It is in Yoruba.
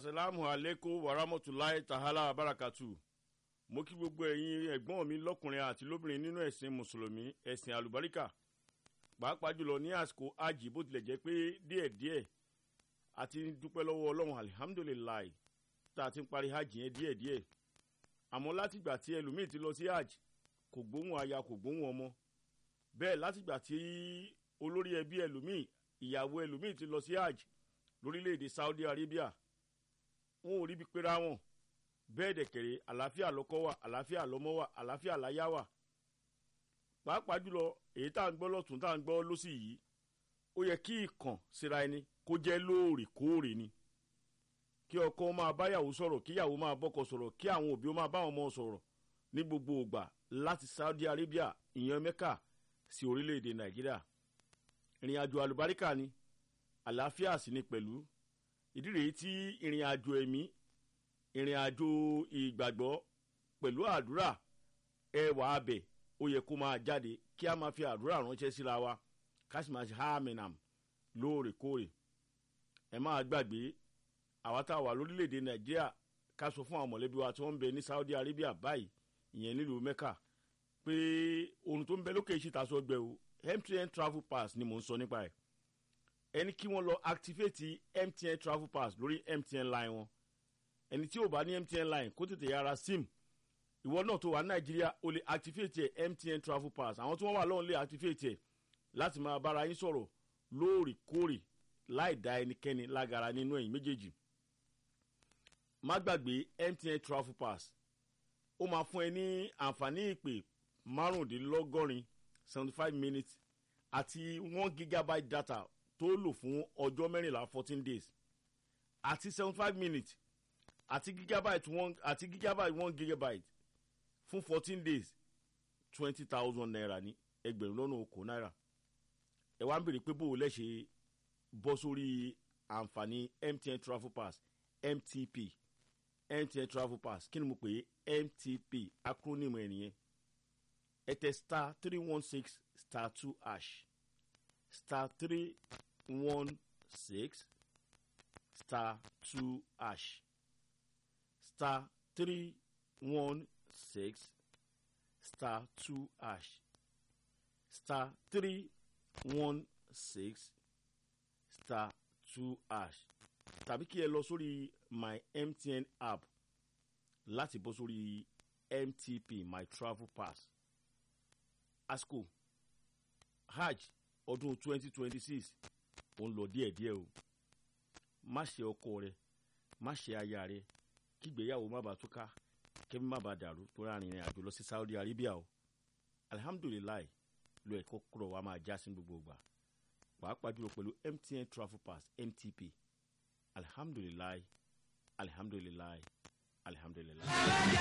asalaamu aleykum warahmatulahi tahala barakatu mo kí gbogbo ẹ̀yin ẹ̀gbọ́n mi lọ́kùnrin àti lóbìnrin nínú ẹ̀sìn mùsùlùmí ẹ̀sìn àlùbáríkà pàápàá jùlọ ní àsìkò àjì bó tilẹ̀ jẹ́ pé díẹ̀díẹ̀ àti dúpẹ́ lọ́wọ́ ọlọ́run alihamudulilayi tá a ti ń parí hajj yẹn díẹ̀díẹ̀ àmọ́ látìgbà tí ẹlòmíì ti lọ sí hajj kò gbóhùn aya kò gbóhùn ọmọ bẹ́ẹ̀ látìgbà tí olórí ẹbí ẹlòmíì ìyàwó ẹlòmíì ti lọ sí hajj lórílẹ̀‐èdè saudi arabia wọn ò ríbi pera wọn bẹ́ẹ̀ dẹ̀kẹ̀rẹ̀ àlàáfíà lọ́kọ́ wà àlàáfíà lọ́mọ wà àlàáfíà láyà wà pàápàá jùlọ èyí tá à ń gbọ́ lọ́tún tá à ń gbọ́ lọ́sì yìí ó yẹ kí ìkàn síra ẹni kó jẹ́ lóòrèkóòrè ni kí ọkọ máa báyàwó sọ̀rọ̀ kíyàwó máa bọ́kọ sọ̀rọ̀ kí àwọn òbí ó máa bá wọn ọmọ sọ̀rọ̀ ní gbogbo ògbà láti saudi arabia ìyẹn mẹ́kà sí orílẹ̀-èdè nàìjíríà ìrìn àjò àlùbáríkà ni àlàáfíà sì ni pẹ̀lú ìdí rèé tí ìrìn àjò ẹ̀mí ìrìn àjò ìgbàgbọ́ pẹ̀lú àdúrà ẹwà abẹ ó yẹ kó máa jáde kí a máa fi àdúrà ránṣẹ́ síra wa ká sì máa ṣe háàmìnàm lóòrèkóòrè ẹ máa gbàgbé àwa tá a wà lórílẹ̀‐èdè nàìjíríà ká sọ fún àwọn mọ̀lẹ́bí wa tí wọ́n ń bẹ ní saudi arabia báyìí ìyẹn nílùú mẹ́kà pé ohun tó ń bẹ lókè ìṣìta sọ gbẹ o mtn travel pass ni mò ń sọ nípa ẹ̀ ẹni kí wọ́n lọ activate mtn travel pass lórí mtn line wọn ẹni tí ò bá ní mtn line kó tètè yára sim ìwọ náà tó wà ní nàìjíríà o lè activate ẹ mtn travel pass àwọn tí wọ́n wà lọ́hùn lè activate ẹ láti máa bára yín sọ̀rọ̀ lóòrèkóòrè láì dá ẹnikẹ́ni lágara nínú ẹ̀yìn méjèèjì má gbàgbé mtn travel pass ó máa fún ẹ ní àǹfààní ìpè márùndínlọ́gọ́rin seventy five minutes àti one gigabyte data tó lò fún ọjọ́ mẹ́rìnlá fourteen days àti seventy five minutes àti gigabyte one àti gigabyte one gigabyte fún fourteen days twenty thousand naira ní ẹgbẹ̀rún lọ́nà okò náírà ẹ wá ń bèrè pé bó o lẹ́sẹ̀ bọ́ sórí àǹfààní mtn travel pass mtp mtn travel pass kí ni mo pè é mtp acronym ẹ̀ nìyẹn ẹ tẹ star three one six star two ash star three one six star two ash star three one six star two ash star three one six star two ash tàbí kí ẹ lọ sórí my mtn app láti bọ́ sórí mtp my travel pass asco hajj ọdún twenty twenty six ò ń lọ díẹ̀díẹ̀ o má ṣe ọkọ rẹ má ṣe aya rẹ kígbéyàwó má bàa túká kẹ́mi má bàa dàrú tó rà rìnrìn àjò lọ sí saudi arabia o alihamudulilayi lo ẹ̀kọ́ kúrọ̀ wa máa já sí gbogbo ìgbà pàápàá jùlọ pẹ̀lú mtn travel pass mtp alihamudulilayi alihamudulilayi alihamudulilayi.